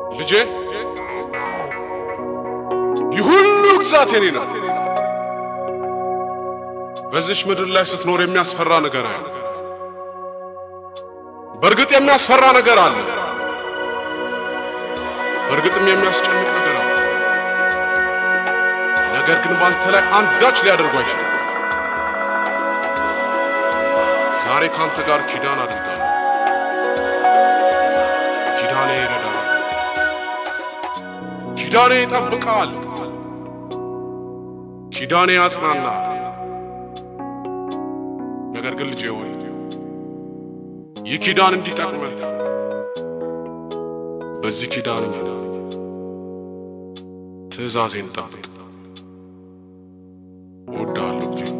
ልጄ ይህ ሁሉ ግዛት የኔ ናት። በዚች ምድር ላይ ስትኖር የሚያስፈራ ነገር አለ። በእርግጥ የሚያስፈራ ነገር አለ። በእርግጥም የሚያስጨንቅ ነገር አለ። ነገር ግን ባንተ ላይ አንዳች ሊያደርጉ አይችሉም። ዛሬ ካንተ ጋር ኪዳን አድርጋለሁ። ኪዳኔ ይረዳል። ኪዳኔ ይጠብቃል። ኪዳኔ ያጽናናል። ነገር ግን ልጄ ሆይ ይህ ኪዳን እንዲጠቅመህ በዚህ ኪዳን ትእዛዜን ጠብቅ። እወድሃለሁ ልጄ።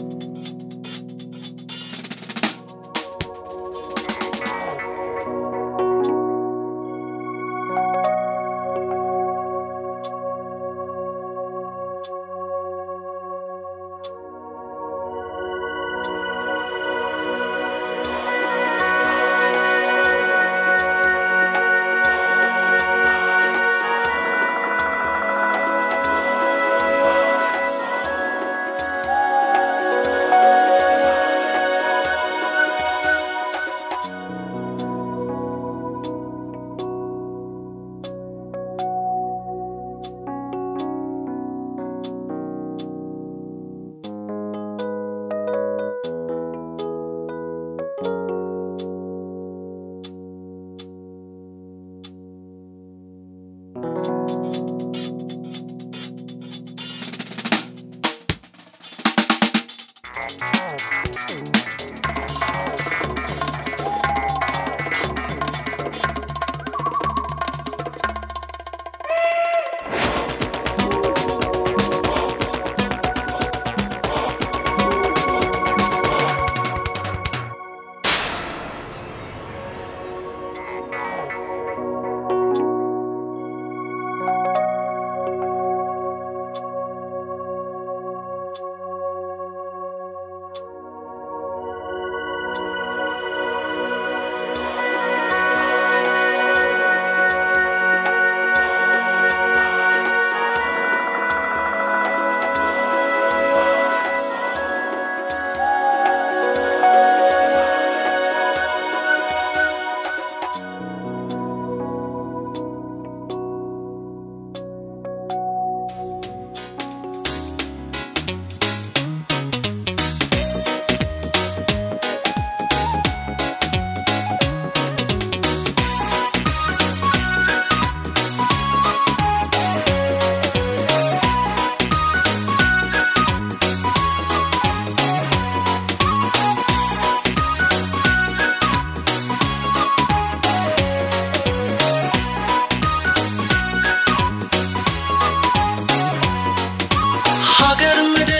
ሀገር ምድር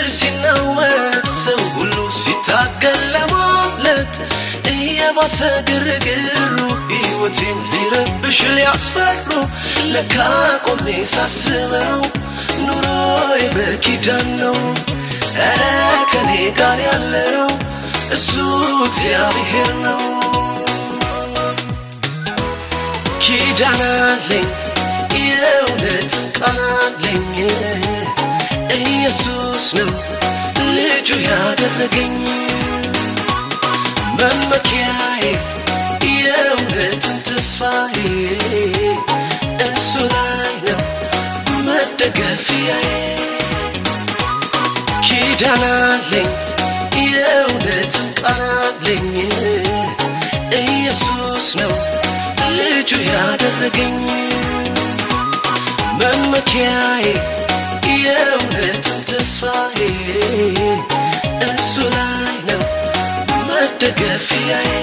ሲናወጥ ሰው ሁሉ ሲታገል ለማምለጥ እየባሰ ግርግሩ ሕይወቴን ሊረብሽ ሊያስፈሩ ለካ ቆሜ ሳስበው ኑሮዬ በኪዳን ነው። ኧረ ከኔ ጋር ያለው እሱ እግዚአብሔር ነው። ኪዳን አለኝ የእውነትን ቃል አለኝ ኢየሱስ ነው ልጁ ያደረገኝ መመኪያዬ የእውነትን ተስፋዬ እሱ ላይ ነው መደገፊያዬ ኪዳን አለኝ የእውነትን ቃል አለኝ ኢየሱስ ነው ልጁ ያደረገኝ መመኪያዬ የእውነትን ተስፋዬ እሱ ላይ ነው መደገፊያዬ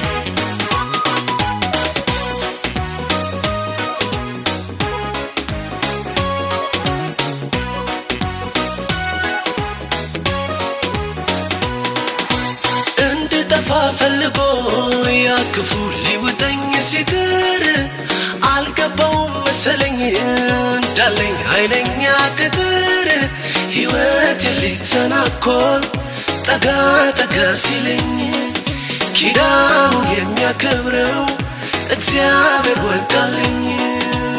እንድጠፋ ፈልጎ ያ ክፉ ሊውጠኝ ሲጥር አልገባውም መሰለኝ እንዳለኝ ኃይለኛ ቅጥር ሕይወት ሊተናኮል ጠጋ ጠጋ ሲለኝ ኪዳኑን የሚያከብረው እግዚአብሔር ወጋልኝ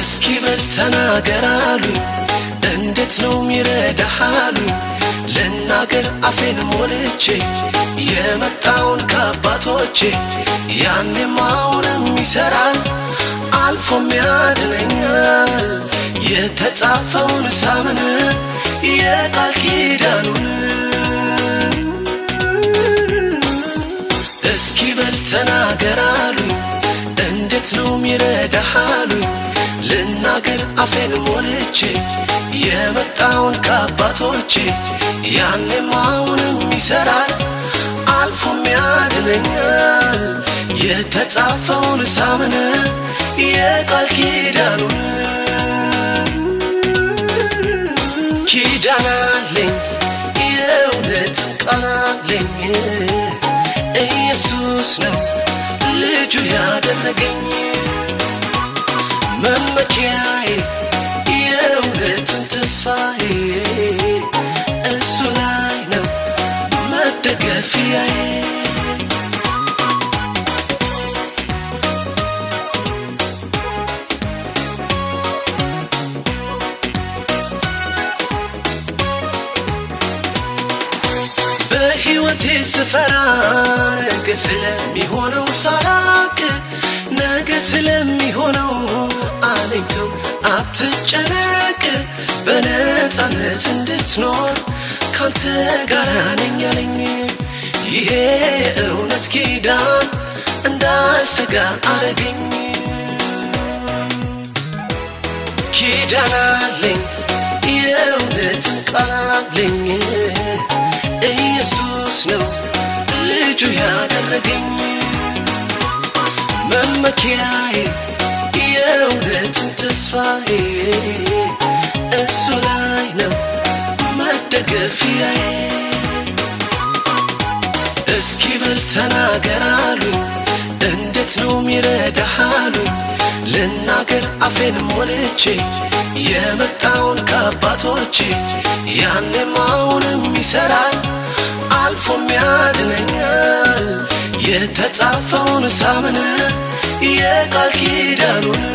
እስኪ በል ተናገር አሉኝ እንዴት ነው ሚረዳህ አሉኝ ልናገር አፌን ሞልቼ የመጣውን ከአባቶቼ ያኔም አሁንም ይሰራል አልፎም ያድነኛል የተጻፈውን ሳምን የቃል ኪዳኑን እስኪ በል ተናገር አሉኝ እንዴት ነው ሚረዳህ አሉኝ ልናገር አፌን ሞልቼ የመጣውን ከአባቶቼ ያኔም አሁንም ይሰራል አልፎም ያድነኛል የተጻፈውን ሳምን የቃል ኪዳኑን ኪዳን አለኝ የእውነት ቃል አለኝ ኢየሱስ ነው ልጁ ያደረገኝ መመኪያዬ የእውነትን ተስፋዬ እሱ ላይ ነው መደገፊያዬ በሕይወቴ ስፈራ ነገ ስለሚሆነው ሳላቅ ነገ ስለሚሆነው አለኝተው አትጨነቅ በነፃነት እንድትኖር ካንተ ጋር ነኝ ያለኝ ይሄ እውነት ኪዳን እንዳሰጋ አረገኝ ኪዳን አለኝ የእውነትን ቃል አለኝ ኢየሱስ ነው ልጁ ያደረገኝ መመኪያዬ የእውነትን ተስፋዬ እሱ ላይ ነው መደገፊያዬ እስኪ በል ተናገር አሉኝ እንዴት ነው ሚረዳህ አሉኝ ልናገር አፌን ሞልቼ የመጣውን ከአባቶቼ ያኔም አሁንም ይሰራል አልፎም ያድነኛል የተጻፈውን ሳምን የቃል ኪዳኑን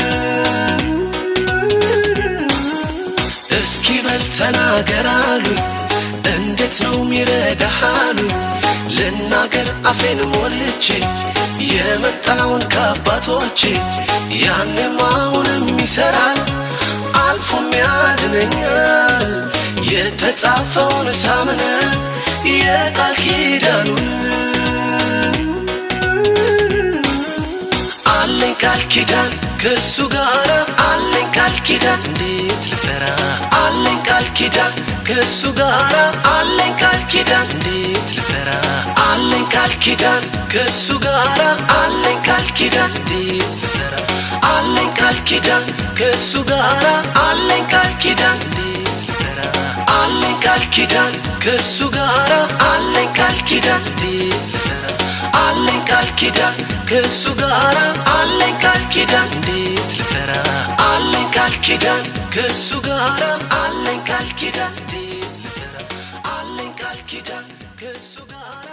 እስኪ በል ተናገር አሉኝ እንዴት ነው ሚረዳህ አሉኝ ልናገር አፌን ሞልቼ የመጣውን ከአባቶቼ ያኔም አሁንም ይሰራል አልፎም ያድነኛል የተጻፈውን ሳምን የቃል ኪዳኑን አለኝ ቃል ኪዳን ከሱ ጋር አለኝ ቃል ኪዳን እንዴት ልፈራ አለኝ ቃል ኪዳን ከሱ ጋር አለኝ ቃል ኪዳን እንዴት ልፈራ አለኝ ቃል ኪዳን ከሱ ጋር አለኝ ቃል ኪዳን እንዴት ልፈራ አለኝ ቃል ኪዳን ከሱ ጋር አለኝ ቃል ኪዳን እንዴት ልፈራ አለኝ ቃል ኪዳን ከሱ ጋር አለኝ ቃል ኪዳን እንዴት ልፈራ አለኝ ቃል ኪዳን ከሱ ጋር አለኝ ቃል ኪዳን እንዴት ልፈራ አለኝ ቃል ኪዳን ከሱ ጋር አለኝ ቃል ኪዳን እንዴት ልፈራ አለኝ ቃል ኪዳን ከሱ ጋር